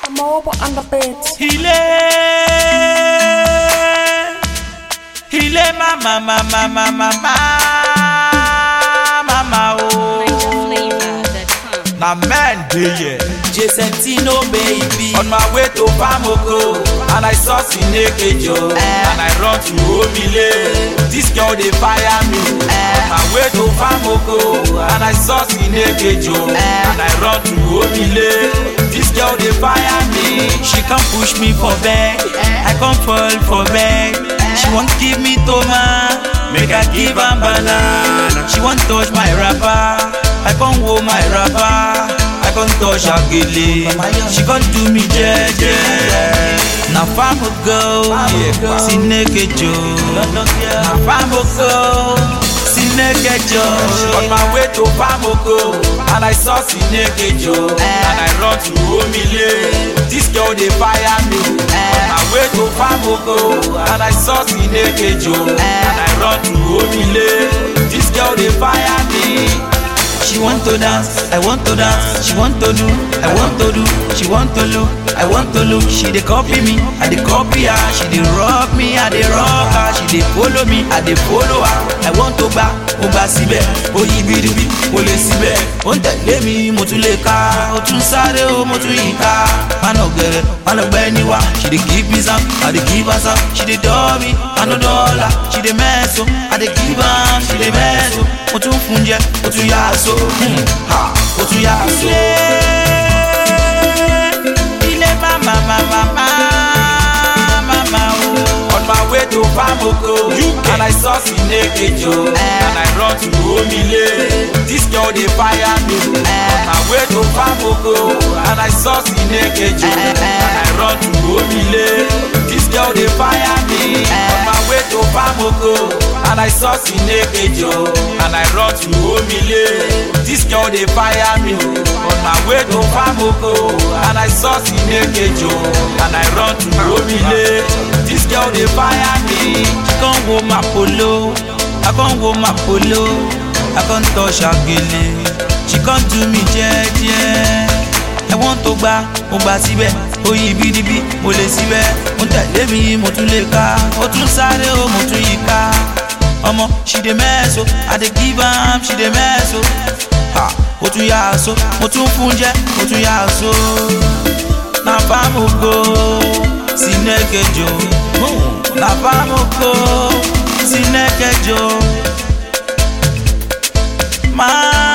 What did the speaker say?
Mobile on the beat. Ile Ile mama mama mama mama mama oh Na men dey here Jacentino baby On my way to Pamoko And I saw Sinekejo And I run to Omile This girl dey fire me On my way to Pamoko And I saw Sinekejo And I run to Omile This girl dey fire me She come push me for bed I come fall for bed She wan give me toma Make I give am banana She wan touch my rapper I come hold my rapper I come touch her gele She come do me jeje Na famo go Sinekejo Na famo go Sinekejo On my way to Pamoko And I saw Sinekejo And I run to Omile This girl dey fire me On my way to Pamoko And I saw Sinekejo And I run to Omile This girl dey fire me She want to dance, I want to dance. She want to do, I want to do. She want to look, I want to look. She dey copy me, I dey copy her. She dey rock me, I dey rock her. She dey follow me, I dey follow her. I want to gba, mo gba síbẹ̀. Ó yí biribi, mo lè síbẹ̀. Ó ń tẹ̀lé mi, mo tún lè ka. Ó tún sáré o, mo tún yí ká. Mánà gẹ̀rẹ̀, mánà gbẹ́ níwá. She dey give me some, I dey give her some. She dey dọ́ mi, I no dọ́là. She dey mess o, I dey give am. She dey mess o. Mo tún fún jẹ, mo tún yá aṣọ. Hmm, ha, Mo tún yá aṣọ. Ilé mama mama mama o. On my way to Pamoko and I saw Sinekejo and I run to Omile. This girl dey fire me. On my way to Pamoko and I saw Sinekejo and I run to Omile. This girl dey fire me. On my way to Pamoko and I saw Sinekejo and I run to Omile. This girl dey fire me. On my way to Pamoko and I saw Sinekejo and I run to Omile. This girl dey fire me. She come wo my polo, I come wo my polo, I come touch her gele. She come do me jeje. I want to gba, mo gba síbẹ̀, ó yí bídíbí, mo lè síbẹ̀. Ó ń tẹ̀lé mi, mo tún lè ka, ó tún sáré o, mo tún yí ká. Ọmọ, she dey mess o, I dey give am, she dey mess o. Ha, ó tún yá aṣọ, mo tún fún jẹ, mo tún yá aṣọ. Na Pamoko, Sinekejo. Na Pamoko, Sinekejo. Ma